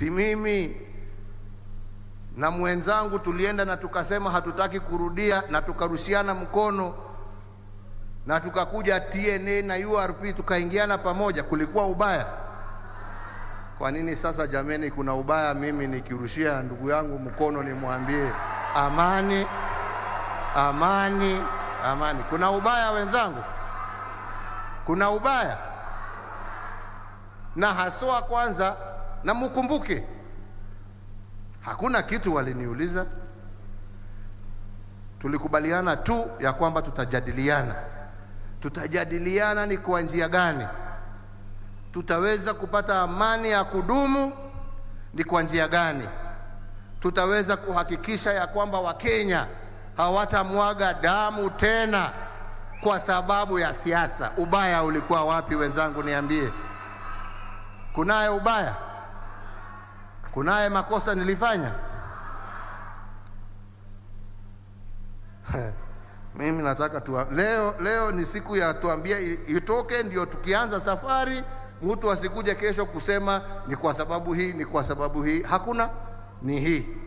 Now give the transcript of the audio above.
Si mimi na mwenzangu tulienda na tukasema hatutaki kurudia, na tukarushiana mkono na tukakuja TNA na URP tukaingiana pamoja, kulikuwa ubaya? Kwa nini sasa jameni, kuna ubaya mimi nikirushia ndugu yangu mkono nimwambie amani, amani, amani? Kuna ubaya wenzangu? Kuna ubaya? Na haswa kwanza, na mkumbuke hakuna kitu waliniuliza, tulikubaliana tu ya kwamba tutajadiliana. Tutajadiliana ni kwa njia gani tutaweza kupata amani ya kudumu, ni kwa njia gani tutaweza kuhakikisha ya kwamba Wakenya hawatamwaga damu tena kwa sababu ya siasa. Ubaya ulikuwa wapi wenzangu? Niambie, kunaye ubaya? Kunaye makosa nilifanya? Mimi nataka tuwa, leo, leo ni siku ya tuambia itoke, ndio tukianza safari mtu asikuje kesho kusema ni kwa sababu hii, ni kwa sababu hii. Hakuna, ni hii.